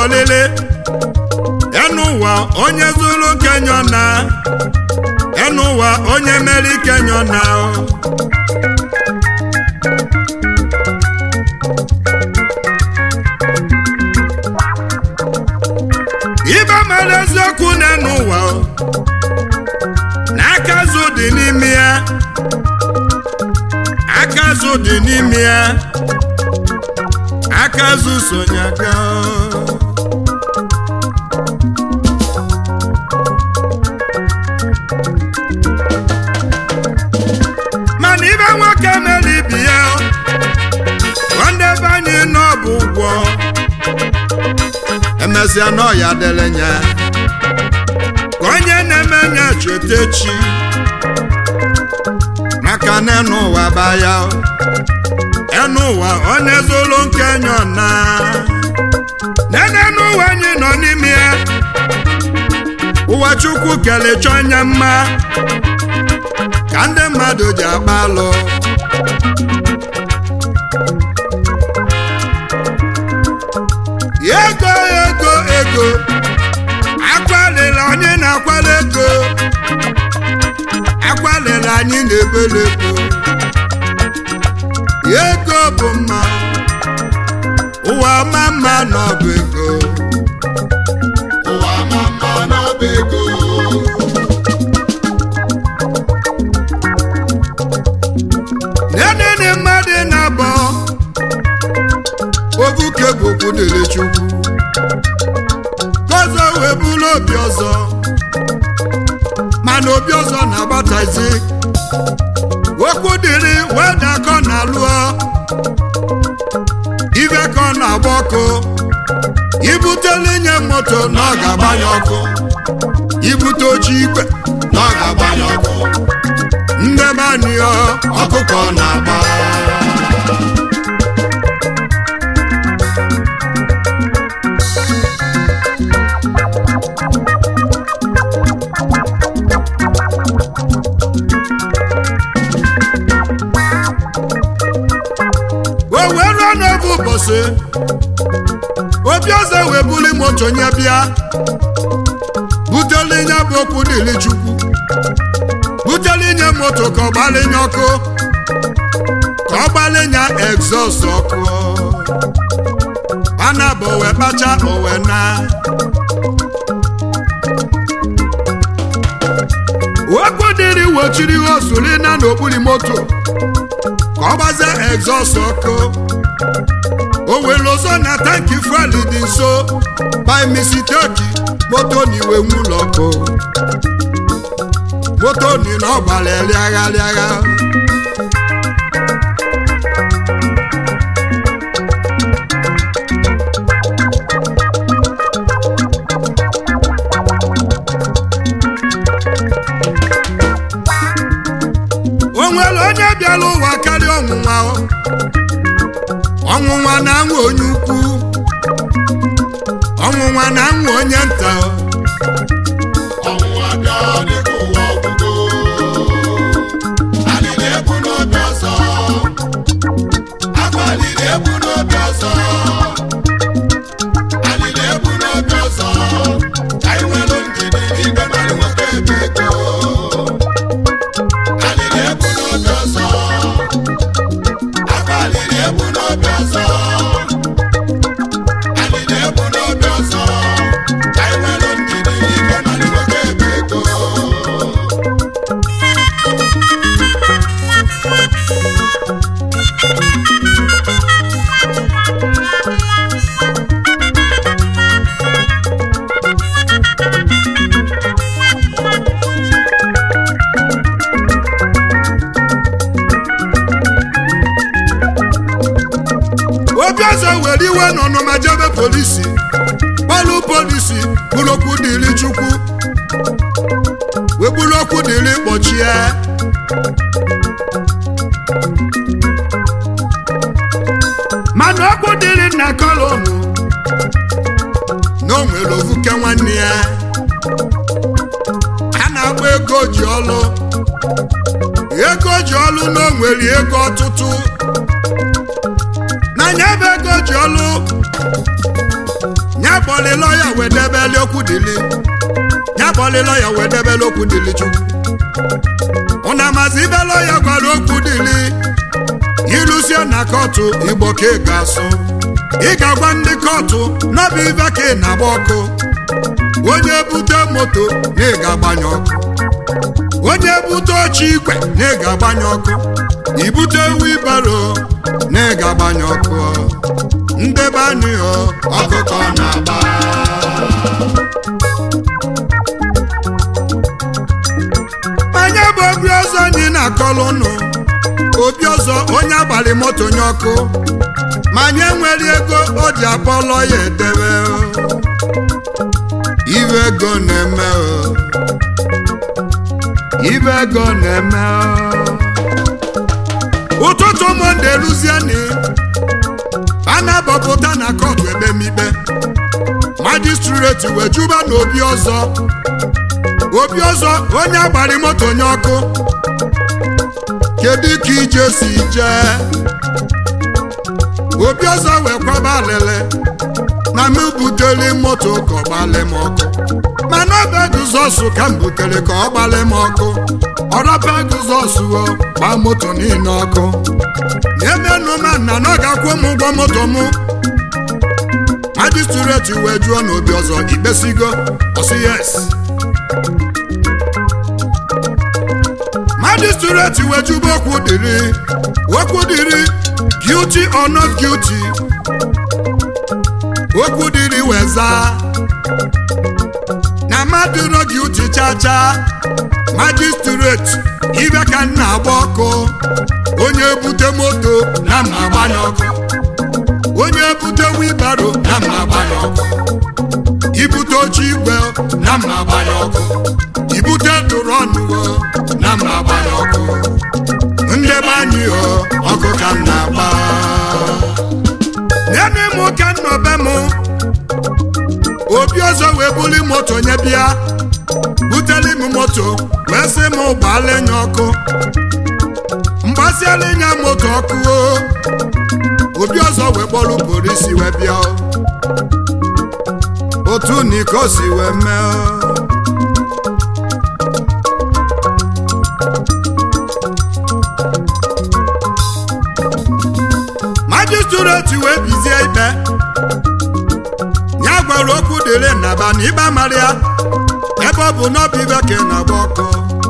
ọlịlị enu ụwa onye zuru kenyo na enu ụwa onye meri kenyo na ibe mere eziokwu n'enu ụwa na aka azụ dị n'ime ya aka azụ dị n'ime ya aka azụ sonye aka mana ibe nwoke mere ibi ya nwanne be anyị nọ bụ ụgwọ emesịa n'ọya dịrị nya ka onye na-eme nya cheta echi maka na enu ụwa baya enu ụwa onye zụlụ nke nyọ na nene n'ụwa anyị nọ n'ime ya ụwa chukwu kelechọ onye mma ka ndị mmadụ ji agba alụ ego ego ego akwalila onye na-akwala ego akwalila anyị na-ebele ego ego bụ mma ụwa ma mma n'ọbụ ego ụwa ma mma n'ọba ego nenene mmadụ na-abọ obuke bụ okwu dịrị chukwu gọzọ wee bụrụ obi ọzọ mana obi ọzọ na-agbatazi okwu dịrị wee dakọ na lụọ ibe ka ọ na-agba ọkụ ibutele nye moto na ọ ga-agbanye ọkụ ibute oche igwe na ọ ga-agbanye ọkụ ndebe anyị ọ ọkụkọ na-agba o wee ruo n'oge ụbọchị obi ọzọ wee buli moto nye bịa butele nye bụ okwu dịrị chukwu butele nye moto ka ọ gbalinye ọkụ ka ọ gbalinye egzọst ọkụ ana bụ owe kpacha owe na okwu dịrị wochiri osuri na n'okpuru moto ka ọ gbazie egzọst ọkụ o were ọzọ na tanki fuel dị nso by misiteki moto na iwe nwụlọ ọkụ moto ni na ọ gbara rịagha rịagha o nwere onye bịara ụwa karịa ọnwụnwa ọnwụnwa na-anwụ onye ukwu ọnwụnwa na-anwụ onye nta ọnwụnwa bịa dịka ụwa ọgwụgo anyị na-ebu n'obi ọzọ abalị na-ebu n'obi ọzọ anyị na-ebu n'obi ọzọ ka anyị nwere ndidi n'igwe mmadụ nwoke ebe ego anyị na-ebu n'obi ọzọ abalị na-ebu n'obi ọzọ anyị na-ebu n'obi ọzọ ka anyị nwere ndidi n'igwe mmadụ nwoke ebe ego obi ọzọ were iwe n'ọnụma jebe polisi kpọlụ polisi bụrụ okwu dịrị chukwu wee bụrụ okwu dịrị kpọchie mana okwu dịrị nna kolonu na o nwere ovuke nwanne ya a na-agba ego ji ọlụ ego ji ọlụ na o nwere ego ọtụtụ n'anya ebe ego ji ọlụ nya kpọlị lọya wee debeli okwu dili nya kpọlị lọya wee debeli okwu dili chukwu ụna mazi ibe lọya gwara okwu dili ilusie na kọtụ igbo ka ị ga-asụ ị ga-agwa ndị kọtụ n'ọbụ ibe ka ị na-agba ọkụ onye bute moto na ị ga-agbanye ọkụ onye bute oche igwe na ị ga-agbanye ọkụ ibute wibaro na ị ga-agbanye ọkụ ndebe anyị ọ ọkụkọ na-agba onye bụ obi ọzọ anyị na-akọlụ ụnụ obi ọzọ onye agbalị moto nye ọkụ ma anyị enwere ego o ji akpọlọ ya edebe o. ibe ego na-eme o. ibe ego na-eme o. ụtụtụ monde luzieni a na-abọpụta na kọtụ ekpemikpe majistreti wee juba na obi ọzọ obi ọzọ onye agbari moto nye ọkụ kedu ka ije si jee obi ọzọ wee kwaba alele na m butere moto ka ọ gbalị m ọkụ mana ọba guzọsụ ka m butere ka ọ gbalị m ọkụ ọrọba guzọsụ o gbaa moto niile ọkụ emenụ ma nna na ọ ga-akwụ m ụgwọ moto mụ majistreti wee jụọ n'obi ọzọ ikpesigo ọsị yes magistrate wejuba okwu dịrị okwu dịrị guilty or not guilty okwu dịrị weza na mmadụ no guilty chacha magistrate ibe ka m na-agba ọkụ onye bute moto na m agbanye ọkụ onye bute wibaro na m agbanye ọkụ ibute oche igwe na m agbanye ọkụ ibute drọnụ na m agbanye ọkụ ndebe anyị o ọkụ ka m na-agba nene m ka nnọbe m obi ọzọ wee buli moto nye bịa buteli m moto wee sị m gbaala nya ọkụ mgbasiala nya moto ọkụ o obi ọzọ wee kpọrọ polisi wee bịa o. otu niko si wee mee o. majistreti wee bizie ikpe ya gwara okwu dịrị nnaba na ịba mara ya ebe ọ bụ n'ọbụ ibe ka ị na-agba ọkụ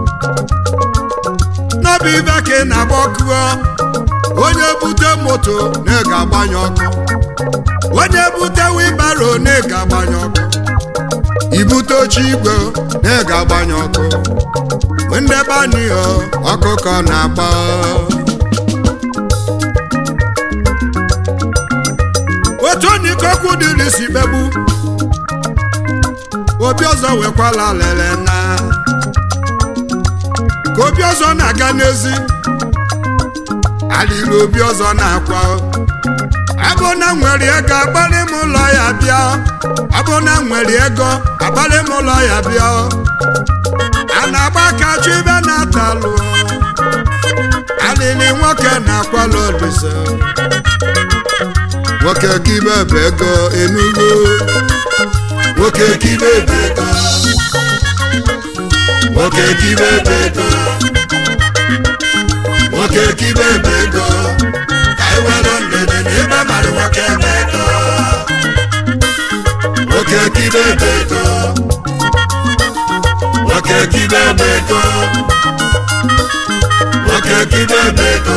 n'ọbụ ibe ka ị na-agba ọkụ o. onye bute moto na ị ga-agbanye ọkụ onye bute wibaro na ị ga-agbanye ọkụ ibute oche igwe na ị ga-agbanye ọkụ ndebe anyị o ọkụkọ na-agba otu onikokwu dịrị si kpegbu obi ọzọ wekwala lele na ka obi ọzọ na-aga n'ezi alịla obi ọzọ na-akwa abụ na nwere ego agbalị m ụlọ ya bịa abụ na nwere ego agbalị m ụlọ ya bịa a na-agba aka chụ ibe na-atalụ alịlị nwoke na-akwala olise nwoke kibe bụ ego enugo nwoke kibe bụ ego nwoke kibe bụ ego nwoke kibe bụ ego ka anyị were ndede na ebe mara nwoke bụ ego nwoke kibe bụ ego nwoke kibe bụ ego nwoke kibe bụ ego